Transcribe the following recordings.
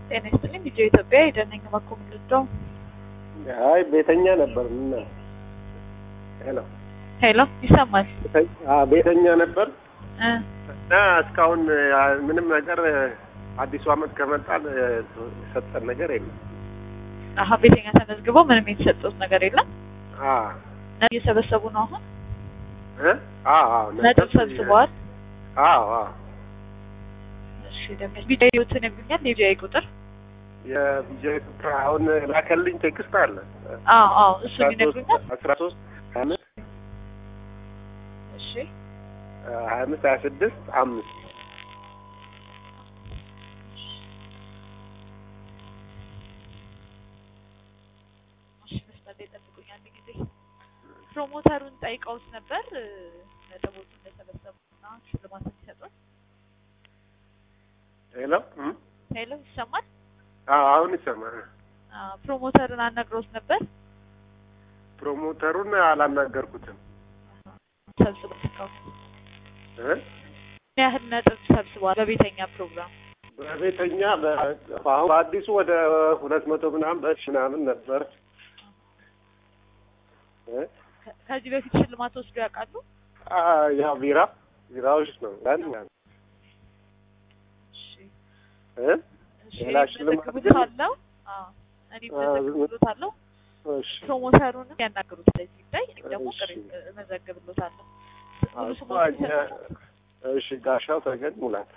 ጤና ይስጥልኝ። ቪዲዮ ኢትዮጵያ የደነኝ መኮ ምልዳው አይ ቤተኛ ነበር። ምን ሄሎ ሄሎ፣ ይሰማል? አዎ ቤተኛ ነበር እ እና እስካሁን አ, ምንም ነገር አዲሱ አመት ከመጣል የሰጠን ነገር የለም። አሀ ቤተኛ ተመዝግበው ምንም የተሰጡት ነገር የለም። አ ነጥብ እየሰበሰቡ ነው አሁን። እ አዎ አዎ ነጥብ ሰብስበዋል። አዎ አዎ እሺ ደግሞ ቪዲዮትን ይሉኛል። የቪዲዮ ቁጥር የቪዲዮ ኢትዮጵያ አሁን ላከልኝ ቴክስት አለ አዎ አዎ፣ እሱን ይነግሩኛል። አስራ ሶስት ሀያ አምስት እሺ ሀያ አምስት ሀያ ስድስት አምስት እሺ፣ መስመር ላይ ጠብቁኝ አንድ ጊዜ። ፕሮሞተሩን ጠይቀውት ነበር እ፣ ነጥቦቹ እንደሰበሰቡና ሽልማት እንዲሰጡት። ሄሎ እም? ሄሎ ይሰማል? አዎ አሁን ይሰማል። አዎ፣ ፕሮሞተርን አናግረውት ነበር ፕሮሞተሩን አላናገርኩትም ሰብስበው እስካሁን እ ምን ያህል ነጥብ ሰብስበዋል በቤተኛ ፕሮግራም? በቤተኛ በ- አሁን በአዲሱ ወደ ሁለት መቶ ምናምን በሺ ምናምን ነበር እ? ከ- ከዚህ በፊት ሽልማት ወስዶ ያውቃሉ? አ ያው ቢራ ቢራዎች ነው ያን ያን እሺ እ? እሺ ሌላ ሽልማት ግን- መዘግብሎታለሁ። አዎ እኔ አዎ፣ መዘግብሎታለሁ። እሺ ፕሮሞተሩንም ያናግሩት ለዚህ ጉዳይ እኔም ደግሞ እሺ። ቅሬ መዘግብሎታለሁ። ሙሉ እኮ ስሞትን እኛ እሺ ጋሻው ተገኝ ሙላት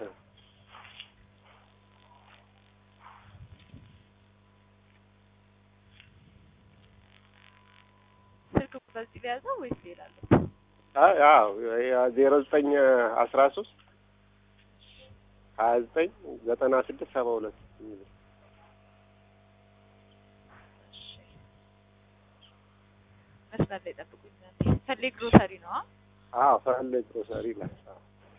ስልክ ቁጥር እዚህ ሊያዘው ወይስ ሌላ አለ? አይ አዎ ዜሮ ዘጠኝ አስራ ሶስት ሀያ ዘጠኝ ዘጠና ስድስት ሰባ ሁለት እሺ መስመር ላይ ጠብቁኝ። ፈሌ ግሮሰሪ ነው። አ? አዎ ፈለግ ግሮሰሪ ላይ አዎ።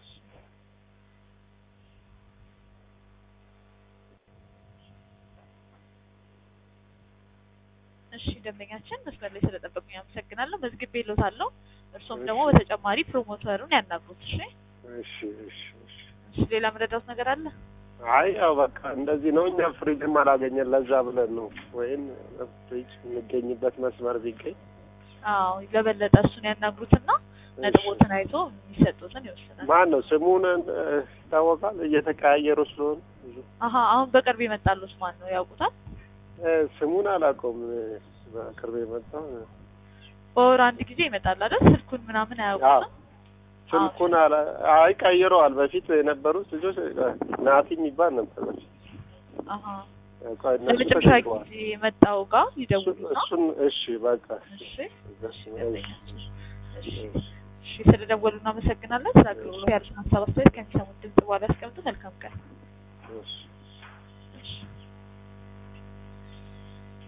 እሺ ደንበኛችን መስመር ላይ ስለጠበቁኝ አመሰግናለሁ። መዝግቤ ሎታለሁ። እርሶም ደግሞ እሺ። በተጨማሪ ፕሮሞተሩን ያናግሩት። እሺ እሺ እሺ እሺ እሺ ሌላ መረዳት ነገር አለ? አይ ያው በቃ እንደዚህ ነው። እኛ ፍሪጅም አላገኘን ለዛ ብለን ነው። ወይም ፍሪጅ የሚገኝበት መስመር ቢገኝ አዎ ለበለጠ እሱን ያናግሩትና ነጥቦትን አይቶ የሚሰጡትን ይወስናል። ማን ነው ስሙን እ፣ ይታወቃል? እየተቀያየሩ ስለሆኑ ብዙ አሀ አሁን በቅርብ የመጣሉት ማን ነው ያውቁታል? እ፣ ስሙን አላውቀውም። እ፣ በቅርብ የመጣው እ፣ በወር አንድ ጊዜ ይመጣል አይደል? ስልኩን ምናምን አዎ አያውቁትም። ስልኩን አላ አይ ቀይረዋል። በፊት የነበሩት ልጆች እ፣ ናቲ የሚባል ነበር በፊት። አሀ እ፣ ቆይ እነሱ ለመጨረሻ ተቀይረዋል። ጊዜ የመጣው ጋር እሱን ይደውሉና እሱን እሺ በቃ እሺ እሺ እሺ እሺ ስለደወሉ እናመሰግናለን። ስለ አገልግሎት ያሉትን ሀሳብ አስተያየት ከሚሰሙት ድምጽ በኋላ ያስቀምጡ። መልካም ቀን። እሺ እሺ